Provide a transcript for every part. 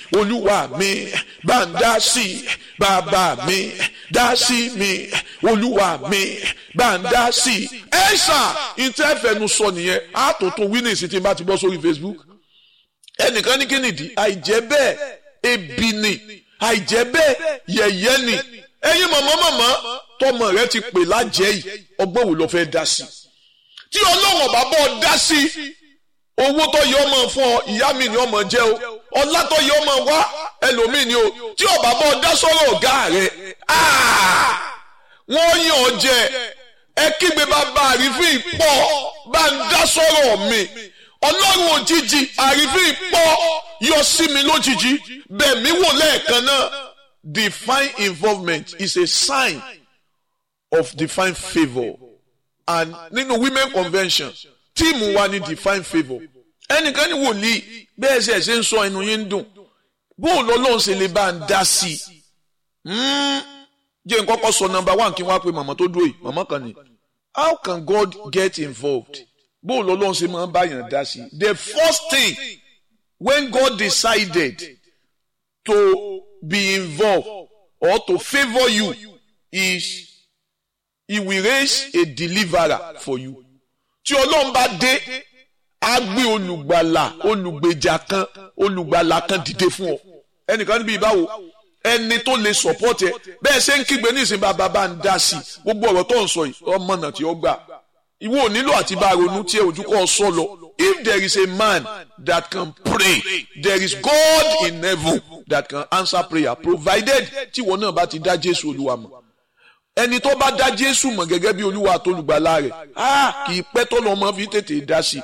olúwa mi bá ń dá sí bàbá mi dá sí mi olúwa mi bá ń dá sí. ẹ ṣá ìtẹ́fẹ̀nu sọ nìyẹn àtòtò winnings tí n bá ti bọ́ sórí Facebook ẹnìkan ní kí nìdí àìjẹ́ bẹ́ẹ̀ ebi ni àìjẹ́ bẹ́ẹ̀ yẹ̀yẹ́ ni ẹ̀yin mọ̀mọ́ mọ̀mọ́ tọmọ rẹ ti pè lájẹ́ yìí ọgbọ́n wo ló fẹ́ dá sí tí ọlọ́run ọba bọ́ dá sí owó tó yẹ ọmọ fún ọ ìyá mi ni ọmọ jẹ o ọlá tó yẹ ọmọ wá ẹlòmíì ni o tí ọba bọ́ dá sọ́rọ̀ ọ̀gá rẹ wọ́n yàn ọ jẹ ẹ kígbe bàbá àrífín pọ̀ bá ń dá sọ́rọ̀ mi ọlọ́run òjijì àrífín pọ̀ yọ sí mi lójijì bẹ́ẹ̀ mi wò lẹ́ẹ̀kan náà divine involvement is a sign of divine favour and nínú women convention tíìmù wa ní divine favour ẹnìkan ní wòlíì bẹ́ẹ̀ ṣe ṣe ń sọ ẹnu yín ń dùn bóun lọ́lọ́run ṣe lè bá ń dá sí i jẹ́ n kọ́kọ́ sọ number one kí n wá pe màmá tó dúró yìí màmá kan ní how can God get involved bóun lọ́lọ́run ṣe máa ń báyàn dá sí i the first thing when God decided to be involved or to favour you is he will raise a deliverer for you tí ọlọ́run bá dé á gbé olùgbàlà olùgbèjà kan olùgbàlà kan dìde fún ọ ẹnìkan níbi ìbáwo ẹni tó lè support ẹ bẹ́ẹ̀ ṣe ń kígbe ní ìsìn bàbá bá ń dá sí i gbogbo ọ̀rọ̀ tó ń sọ yìí ọmọ náà tí ó gbà ìwọ ò nílò àti bá ronú tí ojú kọ́ sọ lọ if there is a man that can pray there is God in heaven that can answer prayer provided tí ìwọ náà bá ti dá Jésù Olúwa mọ̀ ẹni tó bá dá Jésù mọ̀ gẹ́gẹ́ bí Olúwa àtolùgbàlà rẹ̀ kì í pẹ́ tó lọ́mọ fi tètè dá sí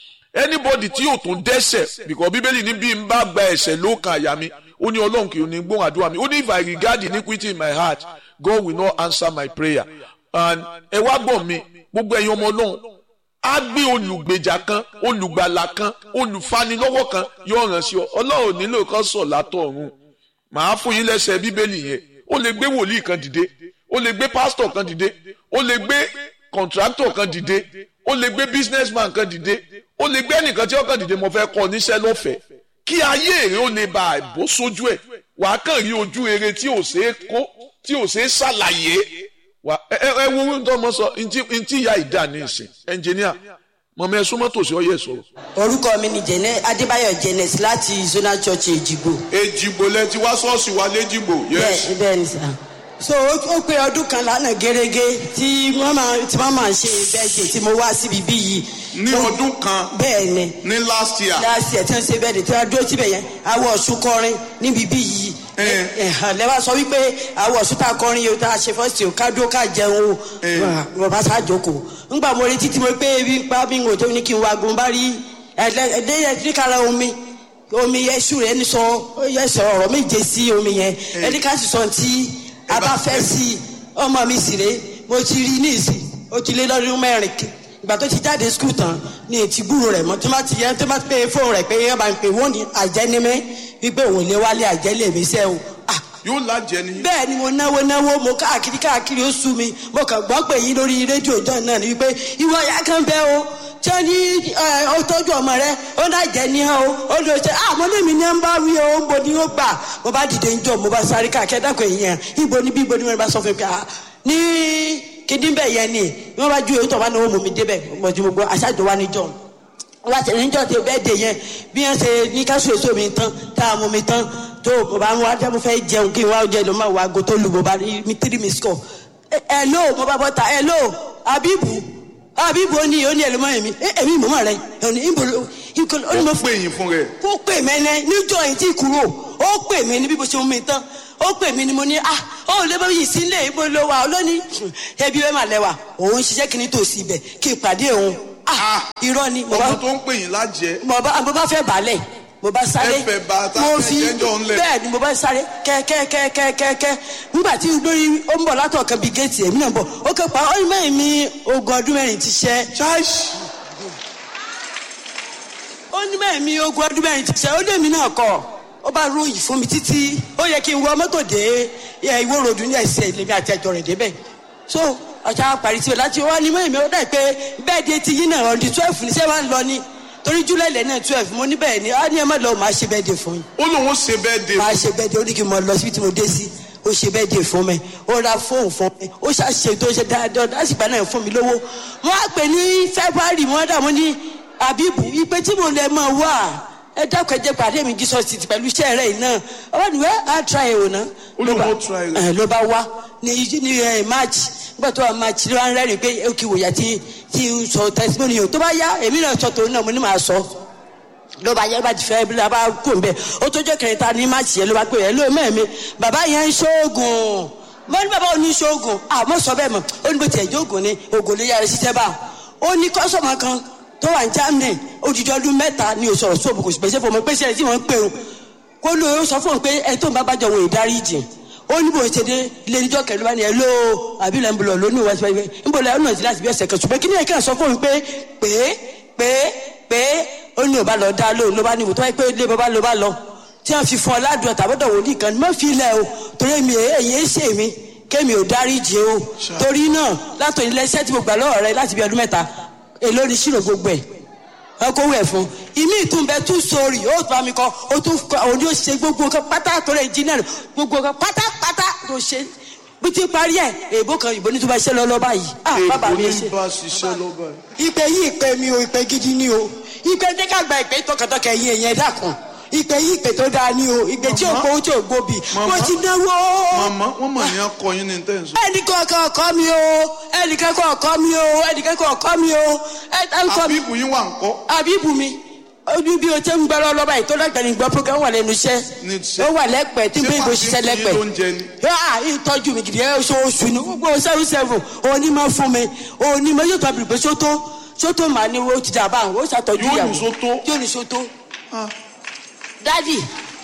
i anybody tí yóò tún dẹ́ṣẹ̀ because bíbélì ní bí n bá gba ẹ̀ṣẹ̀ ló kan àyà mi ó ní ọlọ́run kì í ní gbóhùn àdúrà mi ó ní if I regard iniquity in my heart God will not answer my prayer and ẹ wá gbọ́ mi gbogbo ẹ̀yin ọmọ ọlọ́run á gbé olùgbèjà kan olùgbàlà kan olùfanilọ́wọ́ kan yóò ràn sí ọ ọlọ́run nílò kan sọ̀ látọ̀ ọ̀run màá fún yín lẹ́sẹ̀ bíbélì yẹn ó lè gbé wòlíì kan dìde ó lè gbé pásítọ̀ kan dìde ó lè gbé kọ̀ǹtráktọ̀ kan dìde ó lè gbé businessman kan dìde ó lè gbé ẹnìkan tí ó kàn dìde mo fẹ́ kọ́ níṣẹ́ lọ́fẹ̀ẹ́ kí ayé rẹ ó lè bá àìbó sójú ẹ̀ wàá kàn rí ojú rere tí ò ṣeé kó tí ò ṣeé ṣàlàyé wà ẹ ẹ wo ohun tó mọ sọ ntí ntí ìyá ìdá ní ìsìn ẹnjìníà mọ̀mọ́ ẹ súnmọ́ tòsí ọyẹ sọ̀rọ̀. orúkọ mi ni jẹnẹ adébáyọ̀ jẹnẹs láti zonal church èjìgbò. èjìgbò lẹ ti wá ṣọ́ọ̀ṣì wa lẹ́jìgbò. bẹ́ẹ̀ bẹ́ẹ̀ ni sà so ó pé ọdún kan lánàá gẹ́gẹ́ tí wọ́n máa tí wọ́n máa ṣe bẹ́ẹ̀dẹ̀ tí mo wá síbi bí yìí. ní ọdún kan bẹ́ẹ̀ ni ní last year. last year tí wọ́n ṣe bẹ́ẹ̀dẹ̀ tí wọ́n dúró síbẹ̀ yẹn awọ ọ̀ṣun kọrin níbi bí yìí. lẹ́wà sọ wípé awọ ọ̀ṣun tá a kọrin yìí tá a ṣe fọ́ọ̀sì o ká dúró ká jẹun o bàbá sá jókòó. ńgbà mo retí tí mo pé ebi ń pa mi ń wò tó ní kí n wá gun bá rí ẹ̀ẹ́dẹ́gbẹ̀rún omi omi yẹn sùn rẹ̀ ní sọ yẹ sọ ọ̀rọ̀ méje sí omi yẹn ẹni ká sì sọ ti a bá fẹ́ sí i ọmọ mi sì rè mo ti rí ní ìsìn ó ti lé lọ́dún mẹ́rin ìgbà tó ti jáde skul tán ní ètí gbúrò rẹ̀ mọ́ tó má ti yẹ tó má pé fóònù rẹ̀ pé yẹn bá ń pè wọ́n ní àjẹnímẹ́ wípé òun lè wálé àjẹlé mi sẹ́ o. yóò lájẹ ni. bẹ́ẹ̀ ni mo náwó náwó mo káàkiri káàkiri ó sú mi mo kàn gbọ́ pé yín lórí rédíò ìjọ náà ni wípé ìwọ ìyá kan bẹ́ o tí ó ní ó tọ́jú ọmọ rẹ ó náà jẹ́ ní ọ́ ó lọ ṣe àmọ́ lèmi ní ń bá wí o ń bo ni ó gbà mo bá dìde ń jọ mo bá sáré káàkiri ẹ̀dá kan èèyàn ibo ni bí ibo ni wọ́n bá sọ fún mi pé ní kíndín bẹ́ẹ̀ yẹn ni wọ́n bá ju èyí tó wà ní owó mọ̀ mi débẹ̀ mo ti mo gbọ́ aṣáájú wa níjọ́ wọ́n ti níjọ́ tí bẹ́ẹ̀ dé yẹn bí wọ́n ṣe ní káṣù èso mi tán tá a mú mi tán tó mo bá ń wá jẹ́ mo fẹ́ jẹun kí n wá jẹ ló máa wá ago tó lu mo bá rí mi tírí mi score ẹ̀ ló mo bá bọ́ ta ẹ̀ ló abibu abibu ó ní ó ní ẹlòmọ́ mi èmi mọ̀mọ́ rẹ ẹni ìbò ìkọlù ó ní mo ó pè yín fún rẹ. ó pè mí ẹni níjọ́ yìí tí kúrò ó pè mí ní bí mo ṣe mú mi tán ó pè mí ni mo ní ah ó lè bá yìí sílé ibo ló wà lónìí ẹbí bẹ́ẹ̀ mà lẹ́wà òun ṣiṣẹ́ kí ni tòsí ibẹ̀ kí n pàdé òun ah irọ́ ni mo bá ọmọ tó ń pè yín lájẹ. mo bá mo bá fẹ́ balẹ̀ mo bá sáré Ẹ fẹ́ bá ta mo fẹ́ fi jẹ́jọ́ ńlẹ̀. bẹ́ẹ̀ ni mo bá sáré kẹ́kẹ́kẹ́kẹ́kẹ́ nígbà tí lórí ó ń bọ̀ látọ̀ kan bíi géètì èmi náà bọ̀ ó kẹ́ pa ọ́n mẹ́rin mi ogún ọdún mẹ́rin ti ṣẹ́ ó ní mẹ́rin mi ogún ọdún mẹ́rin ti ṣẹ́ ó lé mi náà kọ́ ó bá ròyìn fún mi títí ó yẹ kí n wọ mọ́tò dé ẹ, ìwó ròdù ní ẹsẹ̀ lèmi àti ẹjọ́ rẹ̀ débẹ̀ so ọjà parí síbẹ̀ láti wá ní mẹ́rin mi ó dà pé bẹ́ẹ̀ di etí yín náà ọ̀dì twelve ní sẹ́wọ̀n lọ ni torí july lẹ́nà twelve mo ní bẹ́ẹ̀ ni á ní ẹ má lọ máa ṣe bẹ́ẹ̀ de fún yín ó lóun ó ṣe bẹ́ẹ̀ de máa ṣe bẹ́ẹ̀ de ó ní kí n mọ lọ síbi tí mo dé sí ó ṣe bẹ́ẹ̀ de fún mi ó ra fóònù fún mi ó ṣàṣe tó ṣe dáadáa lásìgbà náà fún mi lówó wọ́n á pè ní february wọ́n dà mọ́ ní abibu ìpè tí mo lè mọ̀ wá ẹ dákun ẹ jẹ́ pàdé mi jesus ti pẹ̀lú iṣẹ́ rẹ̀ yìí náà ọwọ́ ni wẹ́ á tra ẹ̀ wò ná. Ó lóun ó try rẹ̀. ẹ ló bá wá ní ní ẹ march nígbà tó wà march ló wá ń rẹ́rìn pé ó kì í wòyà tí tí ń sọ testimony o tó bá yá èmi náà sọ tòun náà mo ní màá sọ ló bá yẹ bá ti fẹ́ bí ló bá kó n bẹ̀ ó tó jẹ́ kẹrìntà ní march yẹn ló bá pè é ló mẹ́ẹ̀mí bàbá yẹn ń ṣoògùn mo ní bàbá òní ṣoògùn àmọ́ sọ bẹ́ẹ̀ mọ̀ ó ní bó tiẹ̀ jẹ́ ògùn ni ògùn ló yára ṣiṣẹ́ bá ó ní kọ́sọ̀mù kan tó wà ní germany odidi ọdún mẹ́ta ni òsọ̀rọ̀ sóòbù kò sì pèsè fún mi pèsè ẹ̀ tí wọ́n ń pè ó kó ló ó sọ fún un pé ẹ tó ń bá bàjọ́ wọn ìdáríjì ó ní bó ṣe dé ilé níjọ́ kẹlẹ́ bá ní ẹ ló àbí lẹ́ ń bọ̀ lónìí wá síbẹ̀ ń bọ̀ lẹ́yìn náà ti láti bí ọ̀sẹ̀ kan ṣùgbọ́n kí ni ẹ̀ kàn sọ fún un pé pé pé pé ó ní ò bá lọ dá lóhùn ló bá ní ìwò tó wáyé pé ilé bàbá ló bá lọ tí wọ́n fi fún ọ ládùn ọ̀tàbọ̀dọ̀ wò ní kan mọ́ fi ilẹ̀ o torí èmi èyí ń ṣe mi kémi ò dáríjì o torí náà látò ilé iṣẹ́ tí mo gbà lọ́wọ́ rẹ láti bí ọdún mẹ́ta èló ni ṣírò gbogbo ẹ̀ wọn kó wẹ̀ fún ìmí ìtúnbẹ tún sórí ó bá mi kọ ó tún kọ òun yóò ṣe gbogbo nǹkan pátá tó lè jí náà gbogbo nǹkan pátápátá tó ṣe bí ti parí ẹ èèbó kan ìbò ní tó bá ṣe lọ lọ báyìí ah bàbá èèbó mi ní ṣe. bá ṣiṣẹ́ lọ́ba ẹ̀. ìpè yìí ìpè mi o ìpè gidi ni o ìpè ní ká gba ìpè tọkàntọkà ẹ̀yìn ẹ̀yìn ẹ̀dá kan ìpè yìí ìpè tó dáa ni o ìpè tí ò Màmá. gbowó tí ò gbóbi mo Màmá. ti náwó màmá wọ́n mọ̀ ní akọyin ní tẹ̀sán. ẹnìkan kan ọkọ mi o ẹnìkan kan ọkọ mi o ẹnìkan kan ọkọ mi o ẹ ẹ ń kọ mi àbíbù yín wà ń kọ́. àbíbù mi ojú bí o ṣe ń gbọ́rọ̀ lọ́ba yìí tó dàgbà ní gbọ́ program wà lẹ́nu iṣẹ́ Ní iṣẹ́. ó wà lẹ́pẹ́ tí Ṣé bí ibo wàá ṣiṣẹ́ fi lẹ́pẹ́ fún yín lóúnjẹ ni? yóò ìtọ́jú mi gidi ẹ oṣooṣù ní gbogbo seven seven òní máa fún mi òní máa yóò tọ́bi pé sótó sótó màá ní o ti dàbà ó ṣàtọ́jú Yóò ìyàwó ní sótó? yóò ní sótó Ah, dádì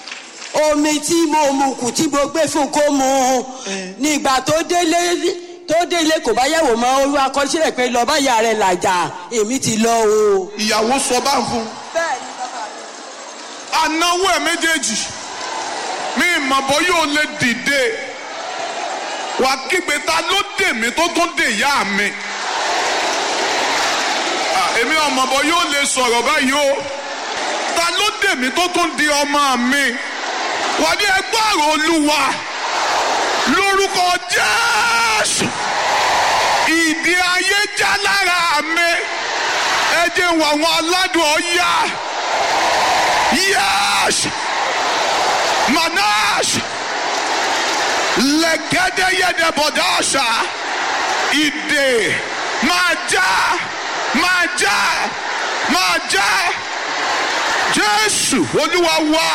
omi tí mo mu kù tí mo gbé fún kó mu nígbà tó délé tó délé kò bá yẹ̀wò mọ́ olú akọ́sílẹ̀ pé lọ́ọ́ bá yà rẹ̀ làjà èmi ti lọ o. ìyàwó sọ bá ń fún. bẹ́ẹ̀ ni bàbá mi. anáwó ẹ̀ méjèèjì mi ìmọ̀bọ yóò lè dìde wà á kígbe ta ló dè mí tó tún dè ìyá mi. Ah, èmi ọmọbọ yóò lè sọ̀rọ̀ báyìí o ta ló dè mí tó tún di ọmọ mi wà ní ẹgbẹ́ àrò olúwa lórúkọ jésù ìdí ayé já lára mi ẹ jẹ́ wọ àwọn aládùn ọ̀yá. Yes! Manash! Legede yede bodasha! Ide! Maja! Maja! Maja! Jésù Olúwa wa!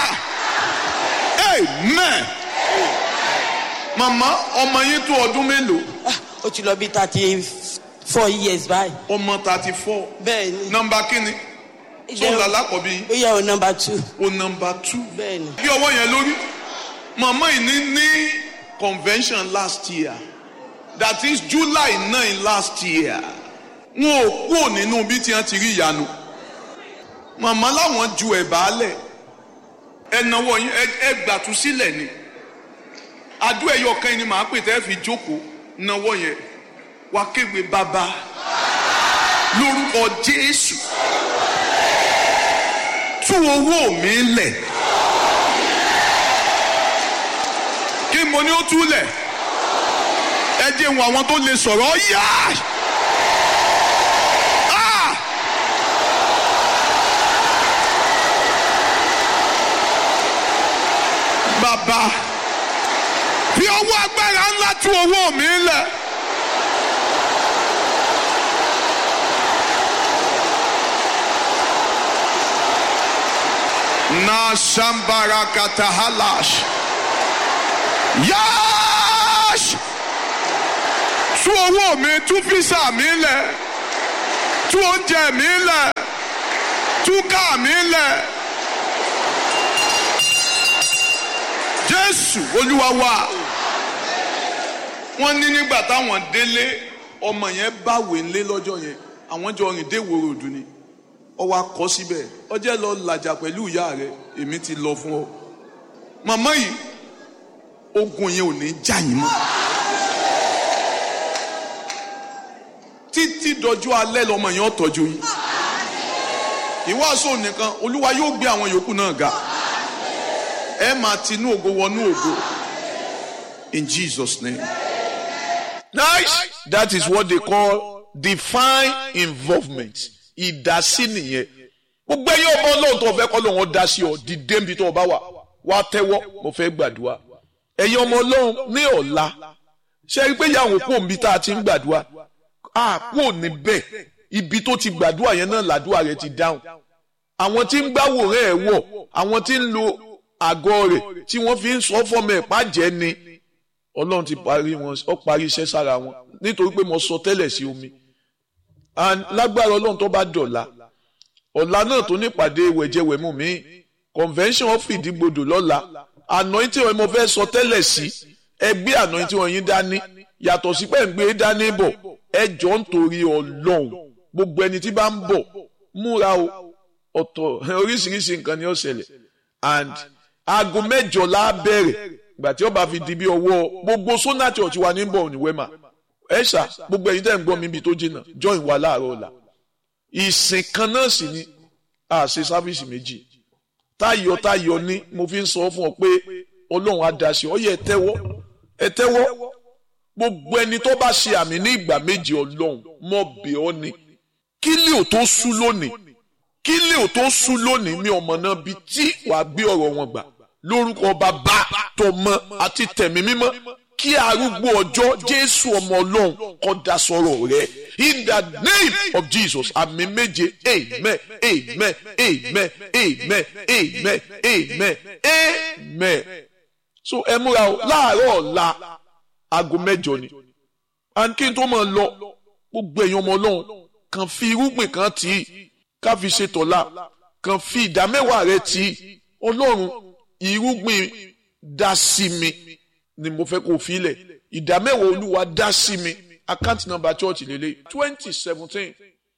Amen! Màmá ọmọ yín tó ọdún mélòó? Ah, ó ti lọ bí thirty four years báyìí. Ọmọ thirty four. bẹ́ẹ̀ ni. Nọmba kínni? Sọ̀rọ̀ alákọ̀ọ́bí yín? ó yẹ o number two. O nọmba two. bẹ́ẹ̀ ni. bí ọwọ́ yẹn lórí màmá yìí ní ní convention last year that is july nine last year wọn ò kúrò nínú bí tí wọn ti rí ìyanu màmá láwọn ju ẹ̀bà lẹ̀ ẹ̀nàwọ̀ yín ẹ- ẹ gbàtú sílẹ̀ ni adó ẹ̀yọ kan ni màá pè tẹ́ fi jókòó náwó yẹn wá kéwé bàbá lórúkọ jésù tú owó mi lẹ̀. kí mo ní ó túlẹ̀ ẹ jẹ́ wọn àwọn tó lè sọ̀rọ̀ yá. Ah! bàbá fi ọwọ́ agbára ńlá tú owó mi lẹ̀. na sambara katahalash. Yáàṣ! Tú owó mi, tú físà mi lẹ̀, tú oúnjẹ mi lẹ̀, tú ká mi lẹ̀. Jésù Olúwa wa. Wọ́n ní nígbà táwọn délé ọmọ yẹn báwé ńlé lọ́jọ́ yẹn àwọn jọ rìn dé ìwòrò òdù ni ọwọ́ akọ síbẹ̀ ọjẹ́ lọ làjà pẹ̀lú ìyá rẹ̀ èmi ti lọ fún ọ. Màmá yìí ogun yẹn ò ní já yín mọ́. títí dọjú alẹ́ lọmọ yẹn ó tọ́jú yín. ìwàásù nìkan olúwa yóò gbé àwọn yòókù náà ga ẹ máa tinú ògo wọnú ògo in jesus name. nice that is what they call divine involvement ìdásí nìyẹn gbogbo ẹ̀yin ọmọ ọlọ́run tó fẹ́ kọ́ lóun ó dá sí ọ dìde níbi tó o bá wà wá tẹ́wọ́ mo fẹ́ gbàdúrà ẹ̀yin ọmọ ọlọ́run ní ọ̀la ṣe rí i pé yàwọn kò níbi tá a ti ń gbàdúrà a kò níbẹ̀ ibi tó ti gbàdúrà yẹn náà làdúrà rẹ ti dáhùn àwọn tí ń gbàwòrán ẹ̀ wọ̀ àwọn tí ń lo àgọ́ rẹ̀ tí wọ́n fi ń sọ fọ́mọ ẹ̀ pàjẹ́ ni ọlọ́run ti parí wọn ó parí iṣẹ́ sára wọn nítorí pé mo sọ tẹ́lẹ̀ sí omi and lágbára ọlọ́run tó bá dọ̀la ọ̀la náà tó nípàdé wẹ̀jẹ̀wẹ̀mú mi convention of ìdígbodò lọ́la anointing wọn mo fẹ́ sọ tẹ́lẹ̀ sí ẹgbẹ́ anointing wọn yín dání yàtọ̀ sí pé ń gbé dání bọ̀ ẹ jọ ń torí ọlọ́run gbogbo ẹni tí bá ń bọ̀ múra o ọ̀tọ̀ oríṣiríṣi nǹkan ni ó ṣẹlẹ̀ and aago mẹ́jọ la bẹ̀rẹ̀ ìgbà tí ó bá fi di bí ọwọ́ gbogbo sona church wa ní bọ̀ ní wema ẹ ṣá gbogbo ẹ̀yin tẹ́ ń gbọ́ mi ibi tó jìnnà join wa láàárọ̀ ọ̀la ìsìn kan náà sì ni a ṣe sáfíìsì méjì táyọ̀ táyọ̀ ní mo fi ń sọ fún ọ pé ọlọ́run á dá sí ọ yẹ ẹ tẹ́wọ́ ẹ tẹ́wọ́ gbogbo ẹni tó bá ṣe àmì ní ìgbà méjì ọlọ́run mọ̀ bẹ̀ ọ́ ni kí lè ò tó sú lónìí kí lè ò tó sú lónìí mi ọmọ náà bi tí wàá gbé ọ̀rọ̀ wọn gbà lórúkọ bàbá tọmọ àti tẹ̀mí mímọ́ kí arúgbó ọjọ́ jésù ọmọ ọlọ́run kó dá sọ̀rọ̀ rẹ̀ in the name of jesus àmì méje amen amen amen amen amen amen amen so ẹ múra o láàárọ̀ ọ̀la aago mẹ́jọ ni and kí n tó máa lọ gbogbo èèyàn ọmọ ọlọ́run kàn fi irúgbìn kan tì í ká fi ṣe tọ̀la kàn fi ìdá mẹ́wàá rẹ tì í ọlọ́run irúgbìn dá sí mi ni mo fẹ́ kó fi lẹ̀ ìdá mẹ́wàá olúwa dá sí mi account number church lélẹ̀ twenty seventeen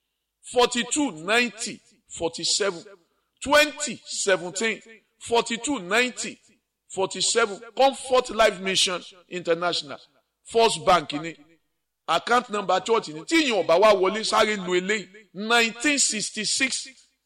forty two ninety forty seven twenty seventeen forty two ninety forty seven comfort life mission international first bank ni account number church ni tí ìyẹn ọba wa wọlé sáré lu eléyìí nineteen sixty six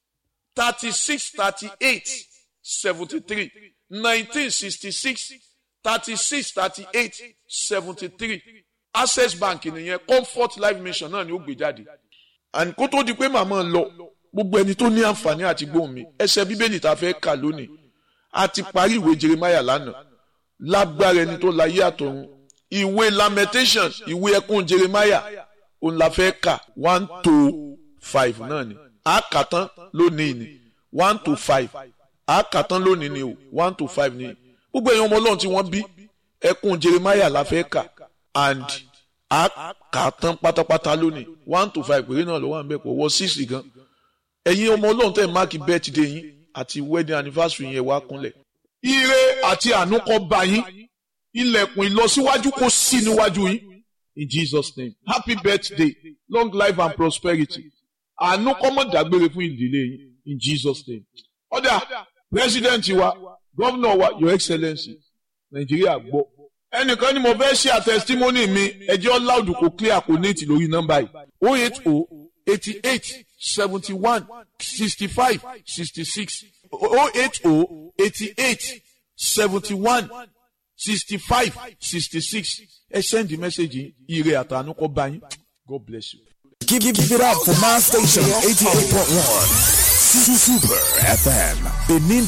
thirty six thirty eight seventy three nineteen sixty six thirty six thirty eight seventy three access bank nìyẹn comfort life mission náà ni ó gbé jáde and kó tó di pé màmá lọ gbogbo ẹni tó ní àǹfààní àti gbóhùn mi ẹsẹ̀ bíbélì tá a fẹ́ kà lónìí a ti parí ìwé jeremiah lánàá lágbára ẹni tó láyé àtọ̀run ìwé lamentation ìwé ẹkún jeremiah òun la fẹ́ kà one to five náà ni a kà tán lónìí ni one to five a kà tán lónìí ni o one to five ni gbogbo èèyàn ọmọ ọlọ́run tí wọ́n bí ẹkún jeremiah la fẹ́ kà and a kà tán pátápátá lónìí one to five péré náà ló wà ń bẹ̀ pọ̀ wọ six gan ẹ̀yin ọmọ ọlọ́run tẹ̀ máàkì birthday yín àti wedding anniversary yẹn wá kúnlẹ̀. ire àti àánú kó bá yín ilẹ̀kùn ìlọsíwájú kó sí níwájú yín in Jesus name happy birthday long life and prosperity àánú kó má dágbére fún ìdílé yín in Jesus name. ọ̀dà president wa governor wa your excellency nàìjíríà gbọ́ ẹnìkan ni mo fẹ́ ṣe àtẹ̀sítímọ́nì mi ẹjẹ́ loud kò clear kò ní ti lórí nọ́mbà yìí oh eight oh eighty eight seventy one sixty five sixty six oh eight oh eighty eight seventy one sixty five sixty six ẹ send the message ire àtànú kọ bá yín God bless you. Give, give, give it up for my station 88.1 Super FM Benin